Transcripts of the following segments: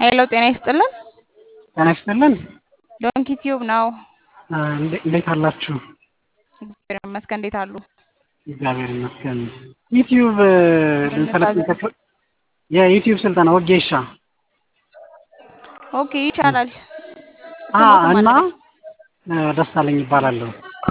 ሄሎ ጤና ይስጥልን። ጤና ይስጥልን። ዶንኪ ቲዩብ ነው። እንዴ- እንዴት አላችሁ? እግዚአብሔር ይመስገን። እንዴት አሉ? እግዚአብሔር ይመስገን። ዩቲዩብ ምን ልንሰለጥን ልታዘዝ? ከፍ- የዩቲዩብ ስልጠና ወጌሻ ኦኬ ይቻላል። አ ስሞትም እና አለ እ፣ ደሳለኝ ይባላለሁ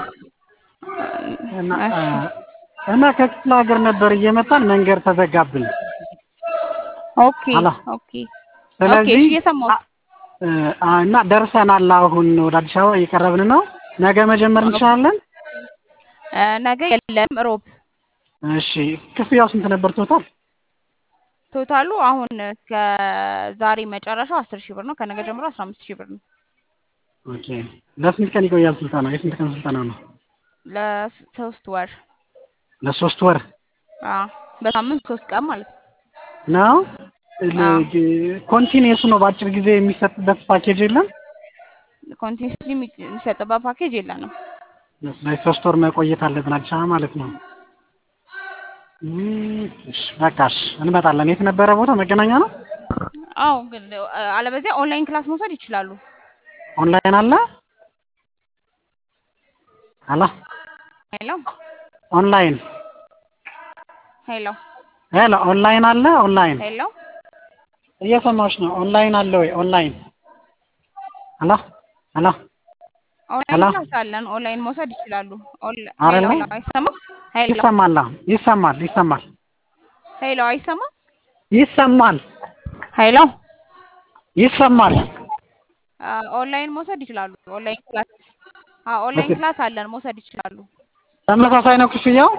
እና እ፣ እሺ እና ከክፍለ ሀገር ነበር እየመጣን መንገድ ተዘጋብን። ኦኬ አላ ኦኬ ኦኬ ስለዚህ እሺ እየሰማሁት አ- እ፣ አ፣ እና ደርሰናል። አሁን ወደ አዲስ አበባ እየቀረብን ነው። ነገ መጀመር ኦኬ እንችላለን? እ፣ ነገ የለም ሮብ እሺ ክፍያው ስንት ነበር ቶታል? ቶታሉ አሁን እስከ ዛሬ መጨረሻው አስር ሺህ ብር ነው። ከነገ ጀምሮ አስራ አምስት ሺህ ብር ነው። ኦኬ ለስንት ቀን ይቆያል ስልጠናው? የስንት ቀን ስልጠና ነው? ለሶስት ወር ለሶስት ወር አዎ፣ በሳምንት ሶስት ቀን ማለት ነው። ነው። አዎ ኮንቲኒየስ ነው። በአጭር ጊዜ የሚሰጥበት ፓኬጅ የለም። ኮንቲኒስሊ የሚሰጥበት ፓኬጅ የለንም። ስለዚህ ሶስት ወር መቆየት አለብን አዲስ አበባ ማለት ነው። እም፣ እሺ በቃ እሺ እንመጣለን። የት ነበረ ቦታ? መገናኛ ነው። አዎ ግን እ፣ አለበዚያ ኦንላይን ክላስ መውሰድ ይችላሉ። ኦንላይን አለ አላ ሄሎ ኦንላይን ሄሎ ሄሎ ኦንላይን አለ ኦንላይን ሄሎ እየሰማሁሽ ነው። ኦንላይን አለ ወይ? ኦንላይን አላ አላ ኦንላይን አላ ክላስ አለን። ኦንላይን መውሰድ ይችላሉ። ኦንላ- ሄሎ አይደለ? ሄሎ አይሰማም? ሄሎ ይሰማል። አዎ፣ ይሰማል ይሰማል ሄሎ አይሰማም? ይሰማል ሄሎ ይሰማል። አ፣ ኦንላይን መውሰድ ይችላሉ። ኦንላይን ክላስ አ፣ ኦንላይን ክላስ አለን መውሰድ ይችላሉ። ተመሳሳይ ነው ክፍያው?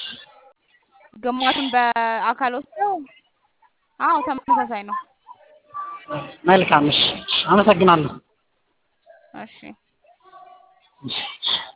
ግማሹን በአካል ወስደው አዎ ተመሳሳይ ነው። መልካም እሺ፣ አመሰግናለሁ። እሺ እሺ።